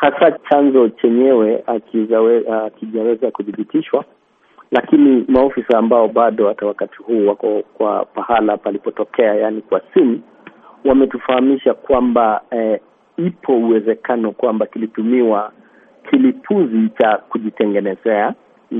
hasa chanzo chenyewe akijaweza kuthibitishwa, lakini maofisa ambao bado hata wakati huu wako kwa pahala palipotokea, yaani kwa simu, wametufahamisha kwamba eh, ipo uwezekano kwamba kilitumiwa kilipuzi cha kujitengenezea,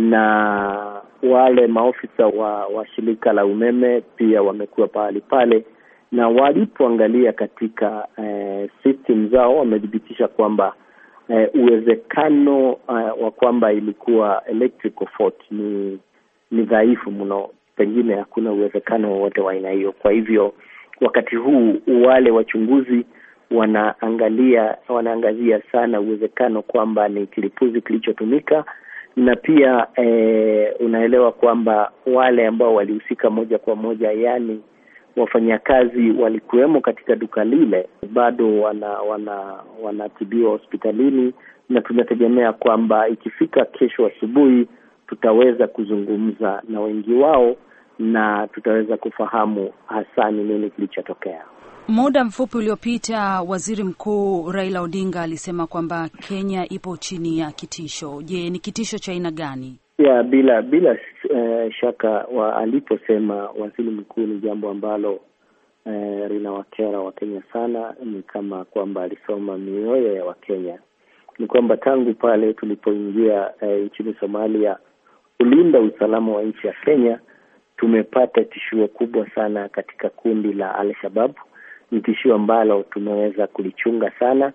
na wale maofisa wa, wa shirika la umeme pia wamekuwa pahali pale, na walipoangalia katika eh, system zao wamethibitisha kwamba eh, uwezekano uh, wa kwamba ilikuwa electrical fault ni ni dhaifu mno, pengine hakuna uwezekano wowote wa aina hiyo. Kwa hivyo wakati huu wale wachunguzi wanaangalia wanaangazia sana uwezekano kwamba ni kilipuzi kilichotumika, na pia eh, unaelewa kwamba wale ambao walihusika moja kwa moja, yaani wafanyakazi walikuwemo katika duka lile, bado wana wana wanatibiwa hospitalini, na tunategemea kwamba ikifika kesho asubuhi tutaweza kuzungumza na wengi wao na tutaweza kufahamu hasa ni nini kilichotokea. Muda mfupi uliopita Waziri Mkuu Raila Odinga alisema kwamba Kenya ipo chini ya kitisho. Je, ni kitisho cha aina gani? Ya, bila bila uh, shaka wa, aliposema waziri mkuu ni jambo ambalo uh, linawakera Wakenya sana. Ni kama kwamba alisoma mioyo ya Wakenya. Ni kwamba tangu pale tulipoingia uh, nchini Somalia kulinda usalama wa nchi ya Kenya, tumepata tishio kubwa sana katika kundi la Al-Shabaab. Ni tishio ambalo tumeweza kulichunga sana,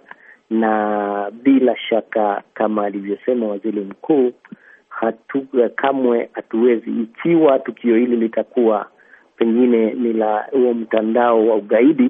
na bila shaka kama alivyosema waziri mkuu hatu kamwe hatuwezi, ikiwa tukio hili litakuwa pengine ni la huo mtandao wa ugaidi,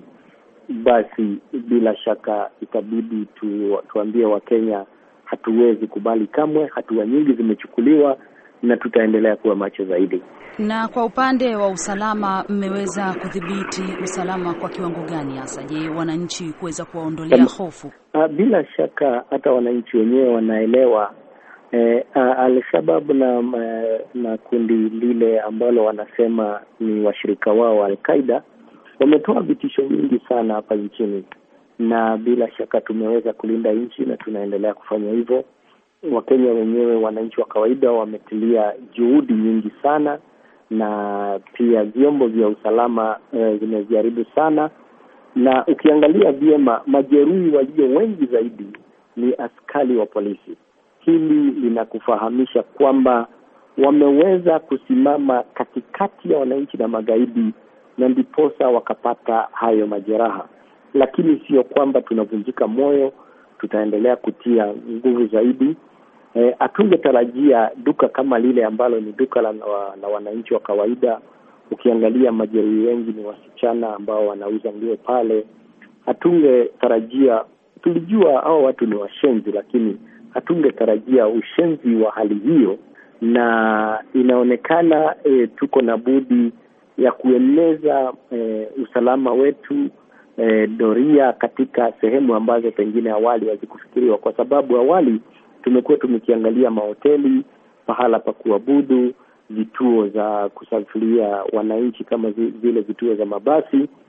basi bila shaka itabidi tu, tuambie Wakenya hatuwezi kubali kamwe. Hatua nyingi zimechukuliwa na tutaendelea kuwa macho zaidi. Na kwa upande wa usalama, mmeweza kudhibiti usalama kwa kiwango gani hasa? Je, wananchi kuweza kuwaondolea hofu? Bila shaka hata wananchi wenyewe wanaelewa Eh, Al-Shabaab na na kundi lile ambalo wanasema ni washirika wao Al-Qaida wametoa vitisho vingi sana hapa nchini, na bila shaka tumeweza kulinda nchi na tunaendelea kufanya hivyo. Wakenya wenyewe, wananchi wa kawaida, wametilia juhudi nyingi sana, na pia vyombo vya usalama eh, vimejaribu sana, na ukiangalia vyema, majeruhi walio wengi zaidi ni askari wa polisi. Hili linakufahamisha kwamba wameweza kusimama katikati ya wananchi na magaidi, na ndiposa wakapata hayo majeraha. Lakini sio kwamba tunavunjika moyo, tutaendelea kutia nguvu zaidi. Hatungetarajia e, duka kama lile ambalo ni duka la, la wananchi wa kawaida. Ukiangalia majeruhi wengi ni wasichana ambao wanauza nguo pale. Hatungetarajia, tulijua hao watu ni washenzi, lakini hatungetarajia ushenzi wa hali hiyo, na inaonekana e, tuko na budi ya kueneza e, usalama wetu e, doria katika sehemu ambazo pengine awali hazikufikiriwa, kwa sababu awali tumekuwa tumekiangalia mahoteli, pahala pa kuabudu, vituo za kusafiria wananchi kama vile vituo za mabasi